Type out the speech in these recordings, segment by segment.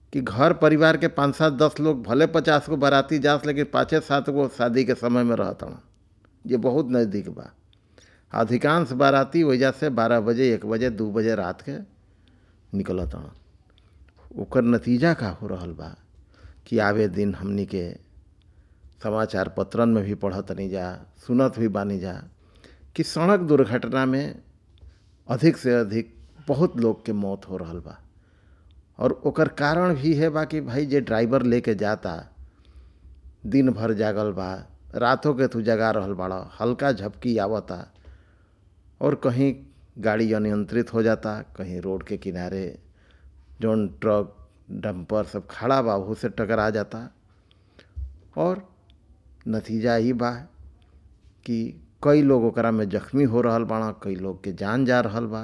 कि घर परिवार के पाँच सात दस लोग भले पचास गो बाराती जास लेकिन पाँचे सात गो शादी के समय में रहतन ये बहुत नज़दीक बा अधिकांश बाराती वजह से बारह बजे एक बजे दू बजे रात के निकलत ओकर नतीजा का हो रहल बा कि आवे दिन हमनी के समाचार पत्रन में भी पढ़त नहीं जा सुनत भी बानी जा कि सड़क दुर्घटना में अधिक से अधिक बहुत लोग के मौत हो रहल बा और ओकर कारण भी है बा कि भाई जे ड्राइवर लेके जाता दिन भर जागल बा रातों के तू जगा रहल बाड़ा हल्का झपकी आवता और कहीं गाड़ी अनियंत्रित हो जाता कहीं रोड के किनारे जौन ट्रक डंपर सब खड़ा बा वह से टकरा जाता और नतीजा ही बा कि कई लोग ओकरा में जख्मी हो रहल बाड़ा कई लोग के जान जा रहल बा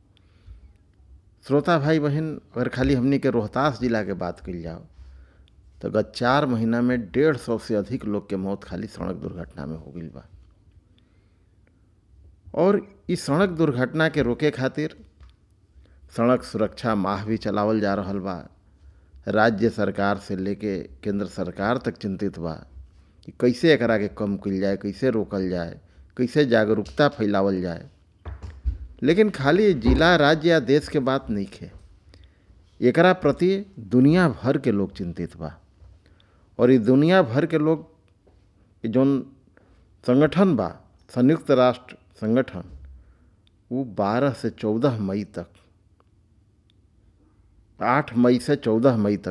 श्रोता भाई बहन अगर खाली हमनी के रोहतास जिला के बात कल जाओ तो गत चार महीना में डेढ़ सौ से अधिक लोग के मौत खाली सड़क दुर्घटना में हो गई बा और इस सड़क दुर्घटना के रोके खातिर सड़क सुरक्षा माह भी चलावल जा रहल बा राज्य सरकार से लेके केंद्र सरकार तक चिंतित बा कि कैसे एकरा के कम कल जाए कैसे रोकल जाए कैसे जागरूकता फैलावल जाए लेकिन खाली जिला राज्य या देश के बात नहीं है एकरा प्रति दुनिया भर के लोग चिंतित बा और ये दुनिया भर के लोग जौन संगठन बा संयुक्त राष्ट्र संगठन वो 12 से 14 मई तक 8 मई से 14 मई तक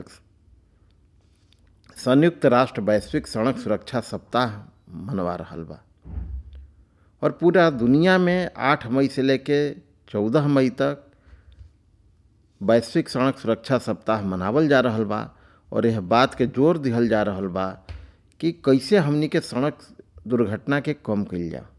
संयुक्त राष्ट्र वैश्विक सड़क सुरक्षा सप्ताह मनवा रहल बा और पूरा दुनिया में 8 मई से लेके 14 मई तक वैश्विक सड़क सुरक्षा सप्ताह मनावल जा रहल बा और यह बात के जोर दिहल जा रहल बा कि कैसे हमनी के सड़क दुर्घटना के कम कल जा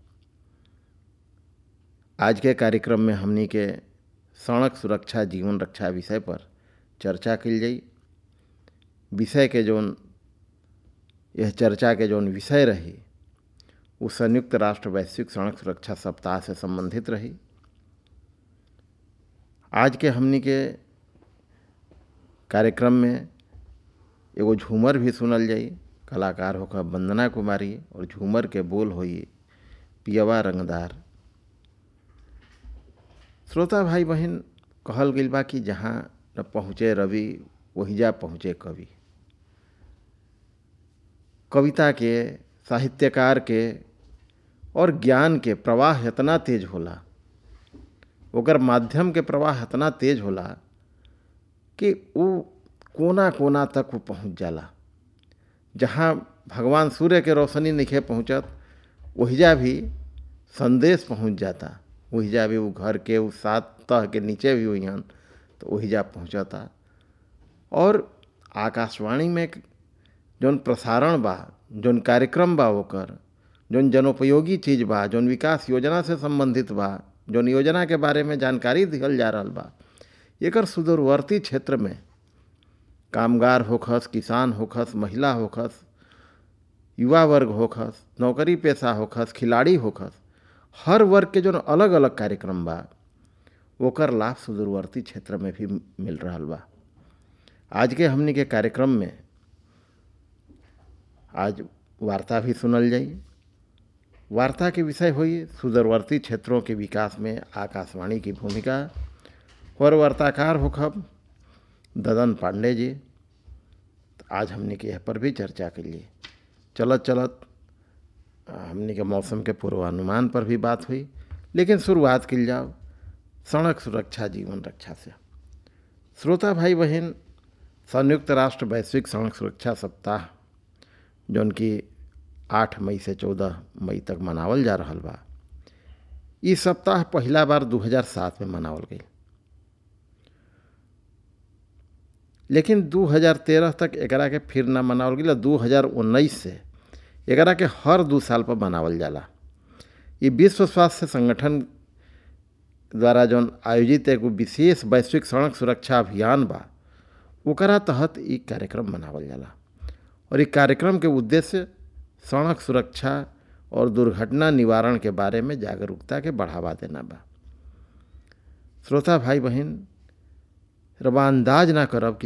आज के कार्यक्रम में हमनी के सड़क सुरक्षा जीवन रक्षा विषय पर चर्चा कल जाई विषय के जौन यह चर्चा के जौन विषय रही वो संयुक्त राष्ट्र वैश्विक सड़क सुरक्षा सप्ताह से संबंधित रही आज के हमनी के कार्यक्रम में एगो झूमर भी सुनल जाई कलाकार होकर वंदना कुमारी और झूमर के बोल होई पियवा रंगदार श्रोता भाई बहन कहल गई बा कि जहाँ न पहुँचे रवि वही जा पहुँचे कवि कविता के साहित्यकार के और ज्ञान के प्रवाह इतना तेज होला ओकर माध्यम के प्रवाह इतना तेज होला कि वो कोना कोना तक वो पहुँच जाला जहाँ भगवान सूर्य के रोशनी नहीं पहुँचत वहीजा भी संदेश पहुँच जाता वहीजा भी वो घर के उस सात तह के नीचे भी हुई हन तो वहीजा पहुँचता और आकाशवाणी में जौन प्रसारण बा जौन कार्यक्रम बा ओकर जौन जनोपयोगी चीज़ बा जौन विकास योजना से संबंधित बा जौन योजना के बारे में जानकारी दिहल जा रहा बा एकर सुदूरवर्ती क्षेत्र में कामगार होखस किसान होखस महिला होखस युवा वर्ग होखस नौकरी पेशा होखस खिलाड़ी होखस हर वर्ग के जो अलग अलग कार्यक्रम बा ओकर लाभ सुदूरवर्ती क्षेत्र में भी मिल रहा बा आज के हमनी के कार्यक्रम में आज वार्ता भी सुनल जाई वार्ता के विषय हुई सुदूरवर्ती क्षेत्रों के विकास में आकाशवाणी की भूमिका और वार्ताकार होखब ददन पांडे जी आज हमने के यह पर भी चर्चा के लिए चलत चलत हमने के मौसम के पूर्वानुमान पर भी बात हुई लेकिन शुरुआत कल जाओ सड़क सुरक्षा जीवन रक्षा से श्रोता भाई बहन संयुक्त राष्ट्र वैश्विक सड़क सुरक्षा सप्ताह जौन की आठ मई से चौदह मई तक मनावल जा रहा बा ये सप्ताह पहला बार 2007 में मनावल गई लेकिन 2013 तक एकरा के फिर ना मनावल गई दू हज़ार उन्नीस से एकरा के हर दू साल पर मनावल जाला ये विश्व स्वास्थ्य संगठन द्वारा जौन आयोजित एगो विशेष वैश्विक सड़क सुरक्षा अभियान बा ओकरा तहत ई कार्यक्रम मनावल जाला और ई कार्यक्रम के उद्देश्य सड़क सुरक्षा और दुर्घटना निवारण के बारे में जागरूकता के बढ़ावा देना बा श्रोता भाई बहन रवा अंदाज ना करब कि